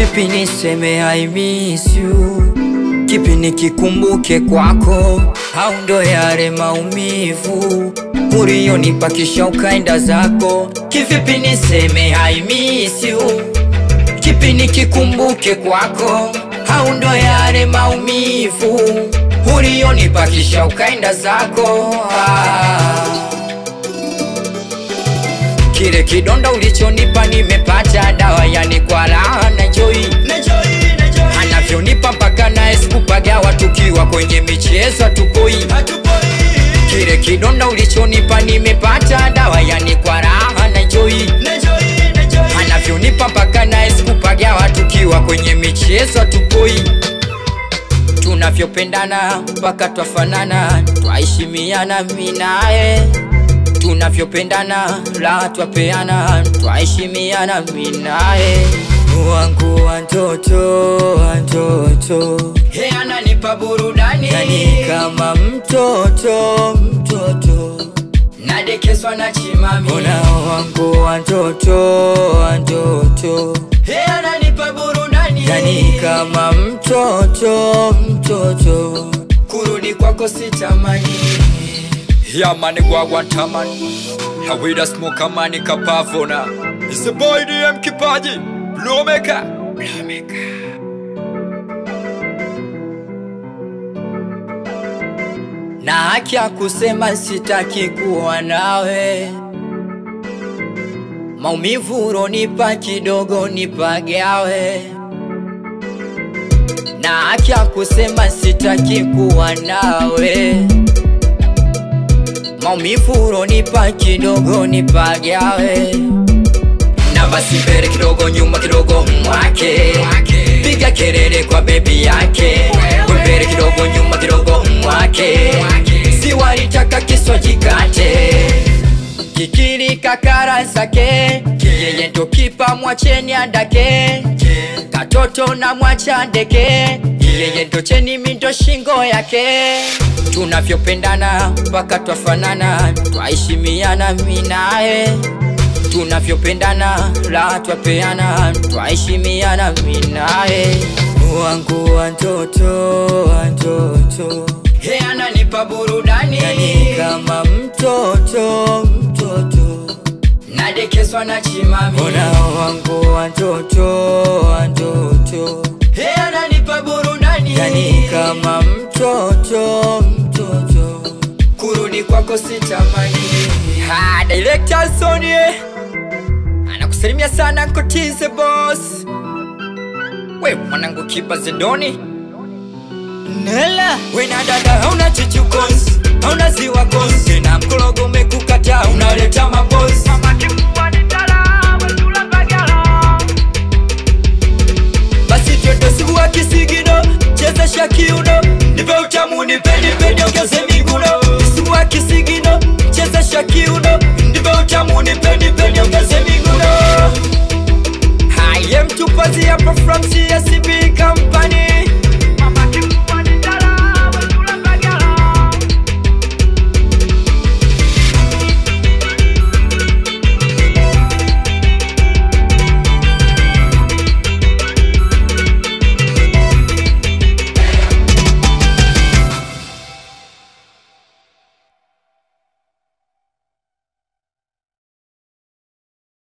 kipi niseme I miss you kipi nikikumbuke kwako au ndo yale maumivu uliyonipa kisha ukaenda zako kivipi niseme I miss you kipi nikikumbuke kwako au ndo yale maumivu uliyonipa kisha ukaenda zako ah. Kile kidonda ulichonipa nimepata dawa, yani kwa raha na joy anavyonipa mpaka naye sikupagawa, tukiwa kwenye michezo hatupoi. Kile kidonda ulichonipa nimepata dawa, yani kwa raha na joy anavyonipa mpaka naye sikupagawa, tukiwa kwenye michezo hatupoi tunavyopendana mpaka twafanana, twaheshimiana mimi naye tunavyopendana la twapeana, twaheshimiana mimi naye wangu wa ndoto wa ndoto, he ananipa burudani yani kama mtoto mtoto nadekezwa na chimami, ona wangu wa ndoto wa ndoto, he ananipa burudani yani kama mtoto mtoto, kurudi kwako sitamani Yeah, man, gwagwa tamani Hawida smoke mani kapavona It's the boy DM Kipaji Blue Maker Blue Maker na haki ya kusema sitaki kuwa nawe. Maumivu uronipa kidogo nipagawe, na haki ya kusema sitaki kuwa nawe. Maumivu uronipa kidogo nipagawe, na basi mbele kidogo, nyuma kidogo, mwake piga kelele kwa bebi yake, mbele kidogo, nyuma kidogo, mwake si walitaka kiswa jikate kikili kakara zake yeye ndo kipa mwacheni andake katoto na mwacha ndeke yeye ndo cheni mindo shingo yake tunavyopendana mpaka twafanana twaheshimiana mi naye tunavyopendana la twapeana twaheshimiana mi naye wangu wa ndoto wa ndoto he ananipa burudani yani kama mtoto mtoto nadekezwa na chimami ona wangu wa ndoto wa ndoto he ananipa burudani yani kama mtoto mtoto kurudi kwako sitamani ha director Sony anakusalimia sana Nkotize boss we mwanangu kipa zedoni Nela Wena dada hauna chichu konsi Hauna ziwa konsi Na mkulu